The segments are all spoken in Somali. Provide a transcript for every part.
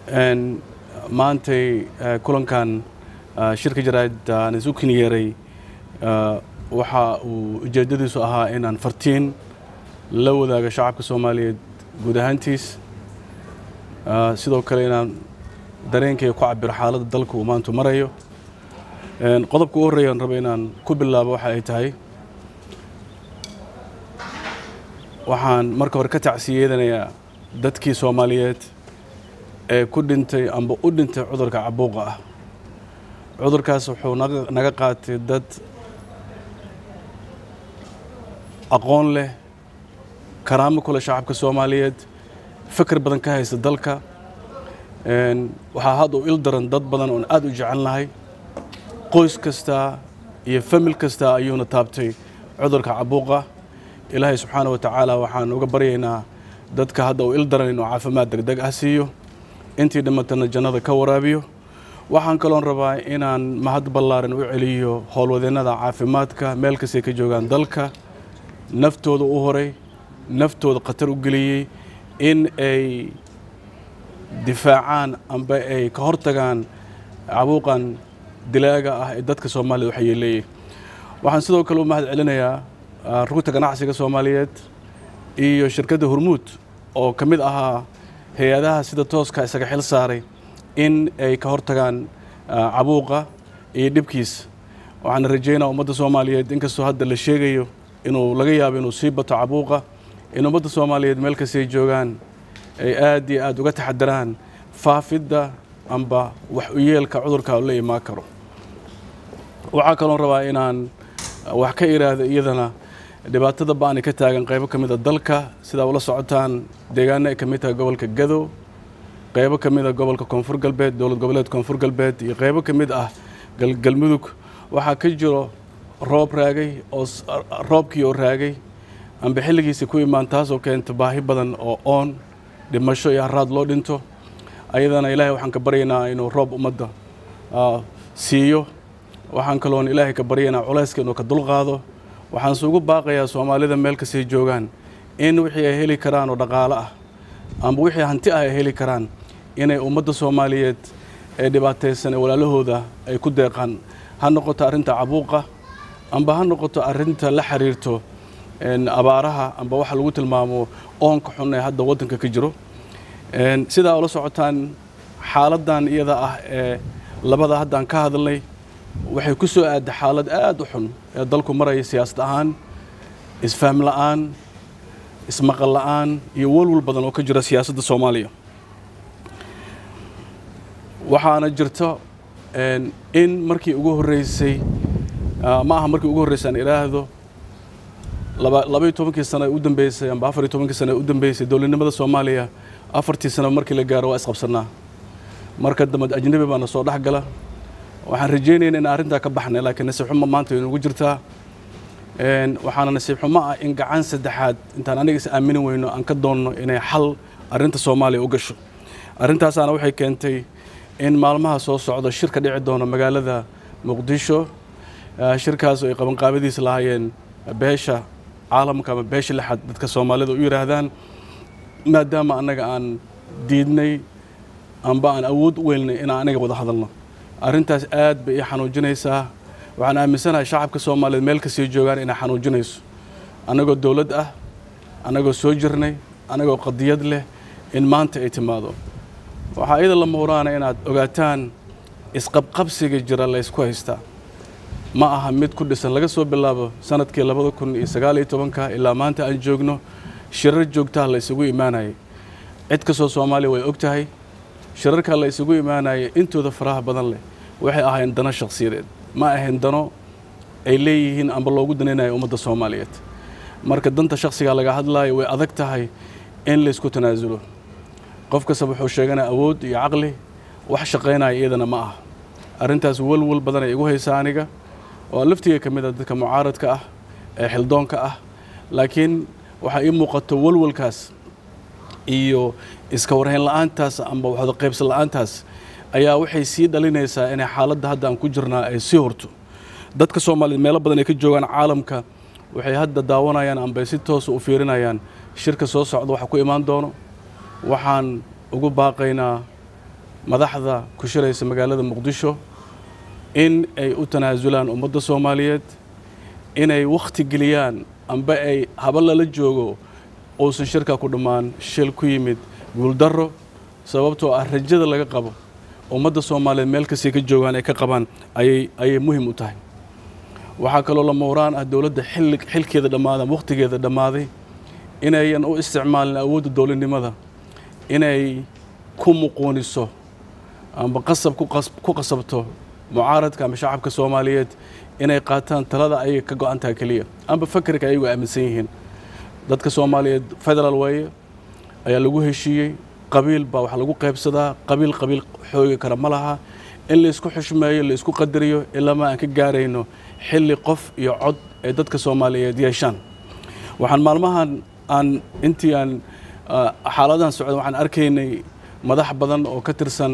maantay kulankan shirka jaraa'idda aan isu kinyeeray waxa uu ujeeddadiisu ahaa inaan fartiin la wadaago shacabka soomaaliyeed guud ahaantiis sidoo kale inaan dareenkayga ku cabiro xaaladda dalka uu maantu marayo qodobka u horreeya aan rabo inaan ku bilaabo waxa ay tahay waxaan marka hore ka tacsiyeedanayaa dadkii soomaaliyeed ee ku dhintay amba u dhintay cudurka cabuuqa ah cudurkaas wuxuu naga qaatay dad aqoon leh karaamo kule shacabka soomaaliyeed fikir badan ka haysta dalka waxaa hadda u il daran dad badan oon aad u jecelnahay qoys kasta iyo famil kasta ayuuna taabtay cudurka cabuuqa ilaahay subxaana wa tacaala waxaan uga baryaynaa dadka hadda u il daran inuu caafimaad degdeg ah siiyo intii dhimatana jannada ka waraabiyo waxaan kaloon rabaa inaan mahad ballaaran u celiyo howlwadeennada caafimaadka meel kastay ka joogaan dalka naftooda u horay naftooda khatar u geliyey in ay difaacaan amba ay ka hortagaan cabuuqan dilaaga ah ee dadka soomaaliyed waxa yeeleeyey waxaan sidoo kale u mahad celinayaa rugta ganacsiga soomaaliyeed iyo shirkadda hormuud oo ka mid ahaa hay-adaha sida tooska isaga xil saaray in ay ka hortagaan cabuuqa iyo dhibkiis waxaana rajeynaa ummadda soomaaliyeed inkastoo hadda la sheegayo inuu laga yaabo inuu sii bato cabuuqa in ummadda soomaaliyeed meel kastay joogaan ay aad iyo aad uga taxadaraan faafidda amba wax u yeelka cudurka la imaan karo waxaa kaloon rabaa inaan wax ka iraahdo iyadana dhibaatada ba-ani ka taagan qaybo ka mid a dalka sidaa ula socotaan deegaano ay ka mid tahay gobolka gado qaybo ka mid a gobolka koonfur galbeed dowlad goboleed koonfur galbeed iyo qaybo ka mid ah galmudug waxaa ka jiro roob raagay oo roobkii oo raagay amba xilligiisa ku imaan taasoo keenta baahi badan oo oon dhimasho iyo haraad loo dhinto ayadana ilaahay waxaan ka baryaynaa inuu roob ummadda siiyo waxaan kaloon ilaahay ka baryaynaa culayska inuu ka dulqaado waxaan isugu baaqayaa soomaalida meel kastay joogaan in wixii ay heli karaan oo dhaqaalo ah amba wixii hanti ah ay heli karaan inay ummadda soomaaliyeed ee dhibaataysan ee walaalahooda ay ku deeqaan ha noqoto arrinta cabuuqa amba ha noqoto arrinta la xiriirto abaaraha amba waxa lagu tilmaamo oonka xun ee hadda waddanka ka jiro sidaa ula socotaan xaaladdan iyada ah ee labada haddaan ka hadalnay waxay ku soo aadday xaalad aad u xun ee dalku maraya siyaasad ahaan isfahm la'aan ismaqal la'aan iyo walwal badan oo ka jira siyaasadda soomaaliya waxaana jirto in markii ugu horreysay ma aha markii ugu horreysay aan idhaahdo labaiyo tobankii sano ee u dambeysay amba afar iyo tobankii sano ee u dambeysay dowladnimada soomaaliya afartii sano markii la gaaro waa isqabsanaa marka dambe ajnabi baana soo dhex gala waxaan rajeynayna in arrintaa ka baxnay laakiin nasiib xumo maanta way nagu jirtaa waxaana nasiib xumo ah in gacan saddexaad intaan aniga is aamini weyno aan ka doonno inay xal arrinta soomaaliya u gasho arrintaasaana waxay keentay in maalmaha soo socdo shir ka dhici doono magaalada muqdisho shirkaas oo ay qabanqaabadiisa lahaayeen beesha caalamka ama beesha lixaad dadka soomaalida u yidhaahdaan maadaama annaga aan diidnay amba aan awood u weynay inaan aniga wada hadalno arrintaas aad bay ii xanuujinaysaa waxaan aaminsanahay shacabka soomaaliyeed meel kastay joogaan inay xanuujinayso annagoo dowlad ah annagoo soo jirnay annagoo qadiyad leh in maanta ay timaado waxaa iyada lama huraana inaad ogaataan isqabqabsiga jira laysku haystaa ma aha mid ku dhisan laga soo bilaabo sanadkii labada kun iyo sagaal iyo tobanka ilaa maanta aan joogno shirar joogtaha la isugu imaanayay cid kastoo soomaaliya way og tahay shirarka la isugu imaanaya intooda faraha badan leh waxay ahayn dano shakhsiyadeed ma ahayn dano ay leeyihiin amba loogu danaynayo ummadda soomaaliyeed marka danta shakhsiga laga hadlaayo way adag tahay in laysku tanaasulo qof kastaba wuxuu sheeganaya awood iyo caqli wax shaqaynaya iyadana ma aha arrintaas walwal badan ay igu haysaa aniga oo laftiga ka mid a dadka mucaaradka ah ee xildoonka ah laakiin waxaa ii muuqato walwalkaas iyo iska warhayn la-aantaas amba waxda qaybsan la-aantaas ayaa waxay sii dhalinaysaa inay xaaladda hadda aan ku jirnaa ay sii horto dadka soomaaliyeed meelo badan ay ka joogaan caalamka waxay hadda daawanayaan amba si toosa u fiirinayaan shirka soo socda waxa ku imaan doono waxaan ugu baaqaynaa madaxda ku shiraysa magaalada muqdisho in ay u tanaasulaan ummadda soomaaliyeed inay wakhti geliyaan amba ay haba lala joogo uusan shirka ku dhammaan shil ku yimid guuldarro sababtoo ah rajada laga qabo ummadda soomaaliyeed meel kastay ka joogaan ay ka qabaan ayay ayay muhim u tahay waxaa kaloo la mowraan ah dowladda xilli xilkeeda dhammaaday ama wakhtigeeda dhammaaday inayan u isticmaalin awoodda dowladnimada inay ku muquuniso amba qasab ku qasabto mucaaradka ama shacabka soomaaliyeed inay qaataan talada ayay ka go-an tahay keliya amba fakerka ayagu aaminsan yihiin dadka soomaaliyeed federaal waaye ayaa lagu heshiiyey qabiil baa wax lagu qaybsadaa qabiil qabiil xoogi kara ma laha in laysku xushmeeyo laysku qadariyo ilaama aan ka gaarayno xilli qof iyo cod ay dadka soomaaliyeed yeeshaan waxaan maalmahan aan intii aan xaaladahan socda waxaan arkaynay madax badan oo ka tirsan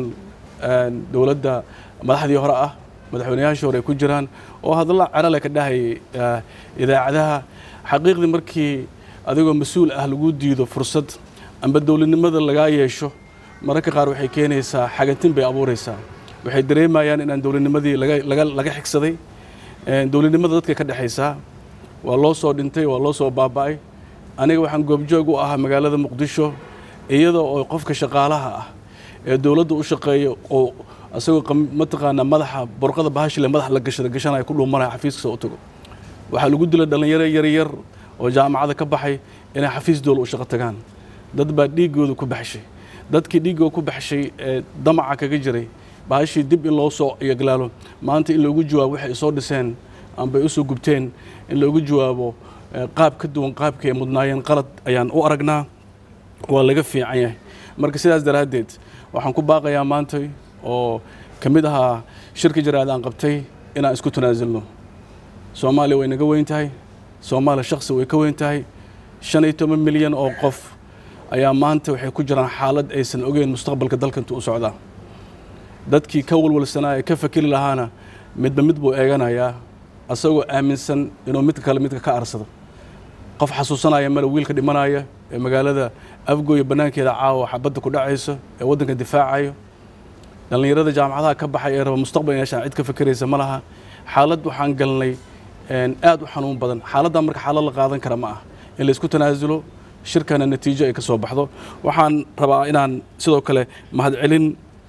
dowladda madaxdii hore ah madaxweynayaashii hore ay ku jiraan oo hadalla cerale ka dhahayay idaacadaha xaqiiqdii markii adigoo mas-uul ah lagu diido fursad amba dowladnimada lagaa yeesho mararka qaar waxay keenaysaa xagantin bay abuuraysaa waxay dareemayaan inaan dowladnimadii laga xigsaday dowladnimada dadka ka dhexaysaa waa loo soo dhintay waa loo soo baaba'ay aniga waxaan goobjoog u ahaa magaalada muqdisho iyada oo qofka shaqaalaha ah ee dowladda u shaqeeya oo isagoo mataqaanaa madaxa borqada bahashile madax la gashada gashanaya ku dhuumanaya xafiiskasa u tago waxaa lagu dilay dhallinyaro yaryar oo jaamacada ka baxay inay xafiis dowla u shaqo tagaan dad baa dhiiggooda ku baxshay dadkii dhiiggooda ku baxshay ee damaca kaga jiray bahashii dib in loo soo yaglaalo maanta in loogu jawaabo waxay soo dhiseen ambay u soo gubteen in loogu jawaabo qaab ka duwan qaabkii ay mudnaayeen qalad ayaan u aragnaa waa laga fiican yahay marka sidaas daraaddeed waxaan ku baaqayaa maanta oo ka mid ahaa shirka jaraad aan qabtay inaan isku tanaasulno soomaaliya way naga weyn tahay soomaaliya shaksi way ka weyn tahay shan iyo toban milyan oo qof ayaa maanta waxay ku jiraan xaalad aysan ogeyn mustaqbalka dalka intuu u socdaa dadkii ka walwalsanaa ee ka fakeri lahaana midba mid buu eeganayaa asagoo aaminsan inuu midka kale midka ka arsado qof xasuusanaya male wiilka dhimanaya ee magaalada afgooya bannaankeeda caawa xabadda ku dhacayso ee waddanka difaacayo dhallinyarada jaamacadaha ka baxay ee raba mustaqbal yeeshaan cid ka fakeraysa ma laha xaalad waxaan galnay aad u xanuun badan xaaladdan marka xaalad la qaadan kara ma ah in laysku tanaasulo shirkana natiijo ay ka soo baxdo waxaan rabaa inaan sidoo kale mahadcelin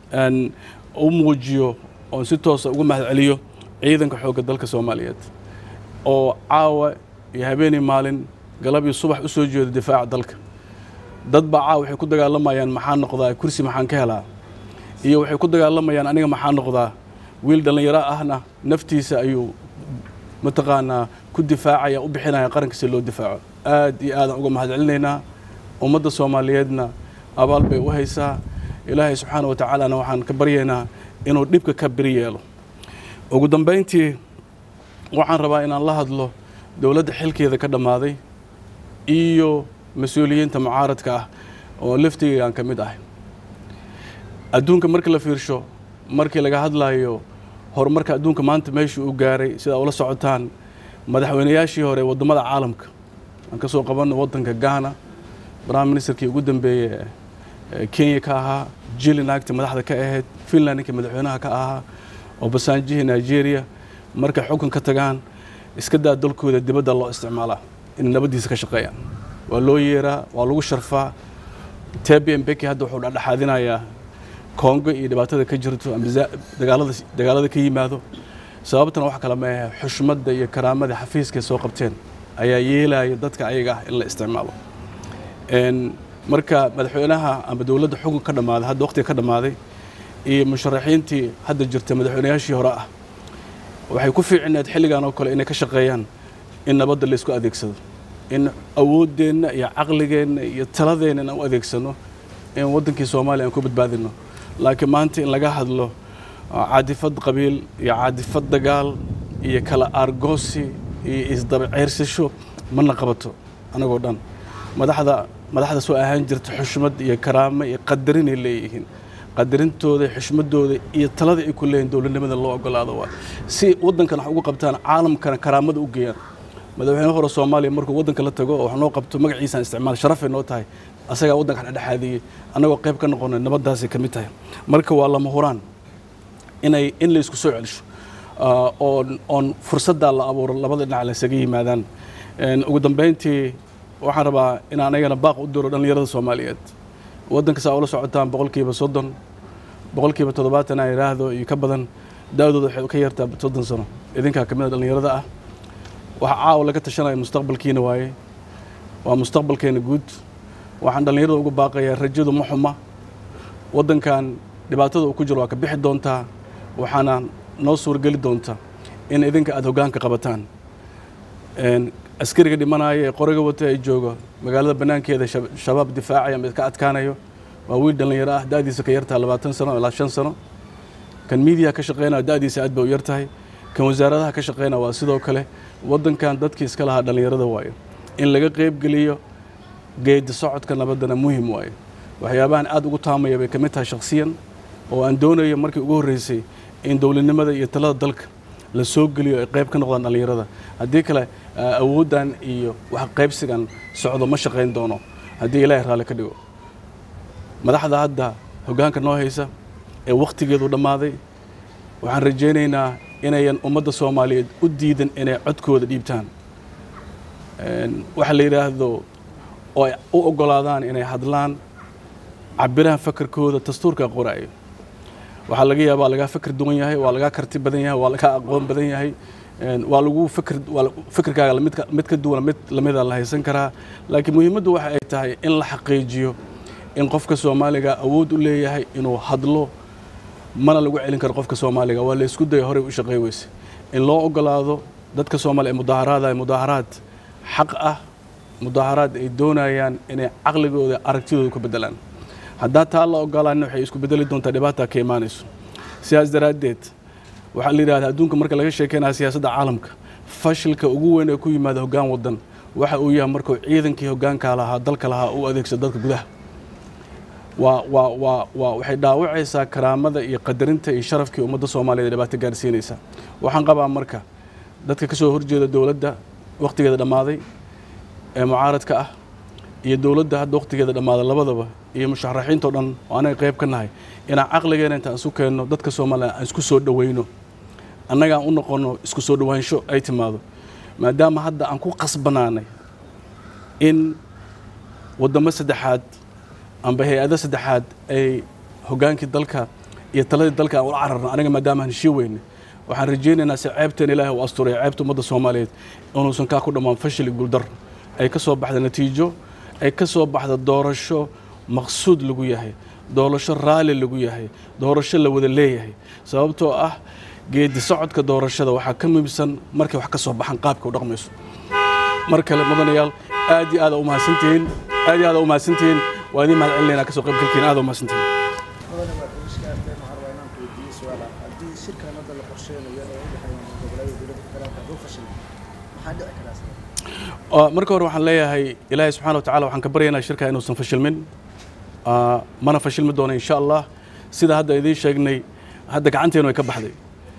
u muujiyo oon si toosa ugu mahadceliyo ciidanka xoogga dalka soomaaliyeed oo caawa iyo habeenii maalin galab iyo subax u soo jeeda difaaca dalka dad baa caawa waxay ku dagaalamayaan maxaa noqdaa kursi maxaan ka helaa iyo waxay ku dagaalamayaan aniga maxaa noqdaa wiil dhallinyaro ahna naftiisa ayuu mataqaanaa ku difaacaya u bixinaya qaranka si loo difaaco aad iyo aadaan uga mahadcelinaynaa ummadda soomaaliyeedna abaal bay u haysaa ilaahay subxaana wa tacaalana waxaan ka baryaynaa inuu dhibka ka beri yeelo ugu dambayntii waxaan rabaa inaan la hadlo dowladda xilkeeda ka dhammaaday iyo mas-uuliyiinta mucaaradka ah oo laftigaygaan ka mid ahay adduunka markii la fiirsho markii laga hadlayo horumarka adduunka maanta meeshii uu gaaray sidaa ula socotaan madaxweynayaashii hore waddamada caalamka aan ka soo qabanno waddanka ghana prime ministerkii ugu dambeeye kenya ka ahaa jili naagta madaxda ka ahayd finland ninkii madaxweynaha ka ahaa obasanjihii nigeria markay xukun ka tagaan iska daa dalkooda dibadda loo isticmaalaa inay nabaddiisa ka shaqeeyaan waa loo yeeraa waa lagu sharfaa tbm beki hadda wuxuu dhexdhexaadinayaa kongo iyo dhibaatada ka jirto ama dagaalada dagaalada ka yimaado sababtana wax kale ma ahe xushmadda iyo karaamada xafiiskay soo qabteen ayaa yeelaya dadka ayaga ah in la isticmaalo marka madaxweynaha ama dowladda xukun ka dhammaaday hadda waqtiga ka dhammaaday iyo musharaxiintii hadda jirta madaxweynayaashii hore ah waxay ku fiicneed xilligan oo kale inay ka shaqeeyaan in nabadda la isku adeegsado in awooddeenna iyo caqligeenna iyo taladeenna in aan u adeegsano in waddankii soomaaliya aan ku badbaadino laakiin maanta in laga hadlo caadifad qabiil iyo caadifad dagaal iyo kala aargoosi iyo isdaba ceyrsasho mana qabato anagoo dhan madaxda madaxda soo ahaan jirta xushmad iyo karaamo iyo qadarinay leeyihiin qadarintooda xushmadooda iyo talada ay ku leeyihin dowladnimada loo ogolaado waa si waddankan wax ugu qabtaan caalamkana karaamada u geeyaan madaxweyne hore soomaaliya markuu waddanka la tago oo wax noo qabto magaciisaan isticmaal sharafay noo tahay asagaa waddanka dhexdhexaadiyey annagoo qayb ka noqonay nabaddaasay ka mid tahay marka waa lama huraan inay in la isku soo celisho oon oon fursaddaa la abuuro labada dhinac la isaga yimaadaan ugu dambeyntii waxaan rabaa in anagana baaq u diro dhallinyarada soomaaliyeed waddanka saa ula socotaan boqolkiiba soddon boqolkiiba toddobaatan aan idhaahdo iyo ka badan da-dooda waxay ka yartaa soddon sano idinkaa ka mid a dhallinyarada ah waxa caawa laga tashanaya mustaqbalkiina waaye waa mustaqbalkeena guud waxaan dhallinyarada ugu baaqayaa rajadu ma xuma waddankan dhibaatada uu ku jiro waa ka bixi doontaa waxaana noo suurgeli doonta in idinka aada hoggaanka qabataan askariga dhimanaya ee qoriga wata ay jooga magaalada bannaankeeda shabaab difaacaya mid ka adkaanayo waa wiil dhallinyaro ah da-diisa ka yartaha labaatan sano ilaa shan sano kan miidiyaha ka shaqeynaya da-diisa aad bay u yartahay kan wasaaradaha ka shaqeynaya waa sidoo kale waddankan dadkii iska lahaa dhallinyarada waaye in laga qeybgeliyo geedi socodka nabaddana muhim waaye waxyaabahan aad ugu taamaya bay ka mid tahay shakhsiyan oo aan doonayo markii ugu horreysay in dowladnimada iyo talada dalka la soo geliyo ay qayb ka noqdaan dhallinyarada haddii kale awooddan iyo wax qaybsigan socdo ma shaqayn doono haddii ilaahay raalli ka dhigo madaxda hadda hoggaanka noo haysa ee wakhtigeedu dhammaaday waxaan rajaynaynaa inayan ummadda soomaaliyeed u diidan inay codkooda dhiibtaan waxa la yidhaahdo oo ay u oggolaadaan inay hadlaan cabirahan fakarkooda dastuurka qoraayo waxaa laga yaabaa lagaa fakr duwan yahay waa lagaa karti badan yahay waa lagaa aqoon badan yahay waa lagu fikr fikirkaaga mid mid ka duwan mid lamida la haysan karaa laakiin muhiimaddu waxa ay tahay in la xaqiijiyo in qofka soomaaliga awood u leeyahay inuu hadlo mana lagu celin karo qofka soomaaliga waa la isku daya horey u shaqey weyse in loo ogolaado dadka soomaaliya ee mudaaharaada mudaaharaad xaq ah mudaaharaad ay doonayaan inay caqligooda aragtidooda ku bedelaan haddaa taa la ogolaana waxay isku bedeli doontaa dhibaata ka imaanayso sidaas daraaddeed waxaa la yidhahdaa adduunka marka laga sheekeynaya siyaasadda caalamka fashilka ugu weyn ee ku yimaada hoggaan waddan waxa uu yahay markuu ciidankii hoggaanka lahaa dalka lahaa u adeegsado dadka gudaha waa waa waa waa waxay dhaawacaysaa karaamada iyo qadarinta iyo sharafkii ummadda soomaaliyeed dhibaato gaarsiinaysa waxaan qabaa marka dadka ka soo horjeeda dowladda wakhtigeeda dhammaaday ee mucaaradka ah iyo dowladda hadda wakhtigeeda dhammaaday labadaba iyo musharaxiintao dhan oo anaga qayb ka nahay inaan caqligeena intaan isu keenno dadka soomaaliya aan isku soo dhoweyno annagaan u noqonno isku soo dhowaansho ay timaado maadaama hadda aan ku qasbanaanay in waddamo saddexaad amba hay-ado saddexaad ay hoggaankii dalka iyo taladii dalka aan ula cararno aniga maadaama aan heshii weyne waxaan rajaynaynaa si ceebteen ilaahay u asturay ceebta ummadda soomaaliyeed inuusan kaa ku dhammaan fashil guuldar ay ka soo baxda natiijo ay ka soo baxda doorasho maqsuud lagu yahay doorasho raalli lagu yahay doorasho la wada leeyahay sababtoo ah geedi socodka doorashada waxaa ka muhiimsan markay wax ka soo baxaan qaabka u dhaqmayso mar kale mudanayaal aad iyo aada u mahadsantihiin aad iyo aada u mahadsantihiin waa idiin mahad celinaynaa kasoo qaybgalkiin aada u mahadsantihiin mudane waa iskaartay waxaan rabaa inaan ku weydiiyo su-aal ah haddii shirkan hadda la qorsheynayo ee u dhexeeya goboleeda dowladda federaalka hadduu fashilmo maxaa dhici karaa sida marka hore waxaan leeyahay ilaahay subxana wa tacala waxaan ka baryaynaa shirka inuusan fashilmin mana fashilmi doono insha allah sida hadda idiin sheegnay hadda gacanteenu ay ka baxday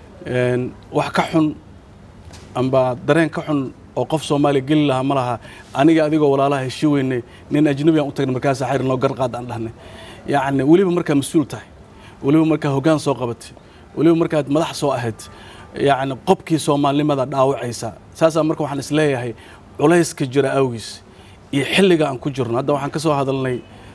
wax ka xun amba dareen ka xun oo qof soomaaliya geli lahaa ma laha aniga adigoo walaalaha heshii weynay nin ajnabi aan u tagnay markaasa xayr noo garqaad aan dhahnay yacni weliba markaa mas-uul tahay weliba markaa hoggaan soo qabatay weliba markaad madax soo ahayd yacni qobkii soomaalinimada dhaawacaysa saasaa marka waxaan is leeyahay culayska jira awgiis iyo xilliga aan ku jirno hadda waxaan ka soo hadalnay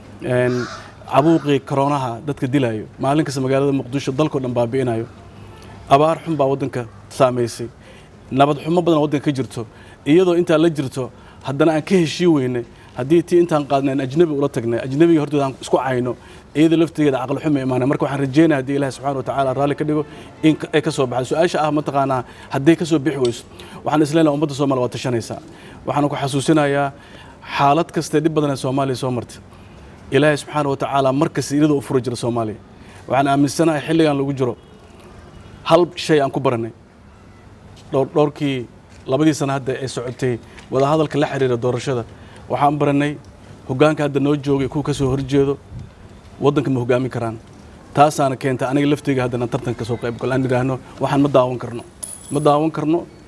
cabuuqii koroonaha dadka dilayo maalin kasta magaalada muqdisho dalkao dhan baabi'inayo abaar xun baa waddanka saamaysay nabad xumo badan waddanka ka jirto iyadoo intaa la jirto haddana aan ka heshii weynay haddii tii intaan qaadnay aan ajnabi ula tagnay ajnabiga hortooda aan isku cayno iyada laftigeeda caqli xumo imaanay marka waxaan rajeynaya haddii ilahi subxana wa tacaala raalli ka dhigo in ay ka soo baxdo su-aasha ah mataqaanaa hadday ka soo bixi weyso waxaan isleenahay ummadda soomaaliya waa tashanaysaa waxaan ku xasuusinayaa xaalad kastee dhib badan ee soomaaliya soo martay ilaahay subxaana wa tacaala mar kasta iyadoo u furi jira soomaaliya waxaan aaminsanahay xilligan lagu jiro hal shay aan ku baranay dhowr dhowrkii labadii sana hadda ee socotay wadahadalka la xiriira doorashada waxaan baranay hoggaanka hadda noo joogay kuwa ka soo horjeedo waddanka ma hoggaamin karaan taasaana keenta aniga lafteyga haddana tartanka kasoo qayb galo aan idhaahno waxaan ma daawan karno ma daawan karno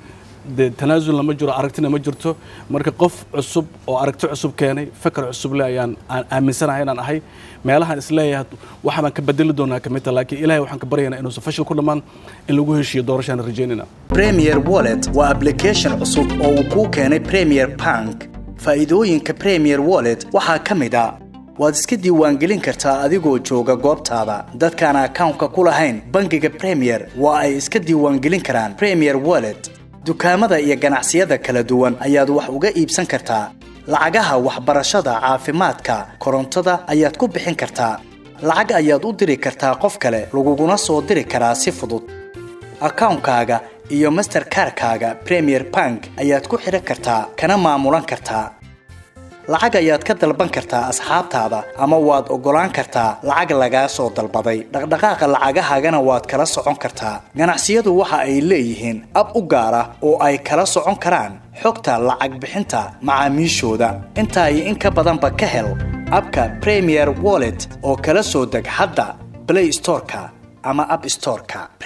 dee tanaasulna ma jiro aragtina ma jirto marka qof cusub oo aragti cusub keenay fakar cusub le ayaan aan aaminsanahay inaan ahay meelahaan isleeyahay waxa baan ka bedeli doonaa ka mid ta laakiin ilahay waxaan ka baryaynaa inuusan fashil ku dhammaan in lagu heshiiyo doorashaan rajaynayna premier wallet waa application cusub oo uu kuu keenay premier bank faa'iidooyinka premier wallet waxaa ka mid a waad iska diiwaangelin kartaa adigoo jooga goobtaada dadkaan akawnka ku lahayn bangiga premier waa ay iska diiwaangelin karaan premier wallet dukaamada iyo ganacsiyada kala duwan ayaad wax uga iibsan kartaa lacagaha waxbarashada caafimaadka korontada ayaad ku bixin kartaa lacag ayaad u diri kartaa qof kale laguguna soo diri karaa si fudud akawnkaaga iyo masterkarkaaga premier bank ayaad ku xidhan kartaa kana maamulan kartaa lacag ayaad ka dalban kartaa asxaabtaada ama waad oggolaan kartaa lacag lagaa soo dalbaday dhaqdhaqaaqa lacagahaagana waad kala socon kartaa ganacsiyadu waxa ay leeyihiin ab u gaar ah oo ay kala socon karaan xogta lacag bixinta macaamiishooda intaa iyo in ka badanba ka hel abka premier wallet oo kala soo deg hadda blay storeka ama ab storeka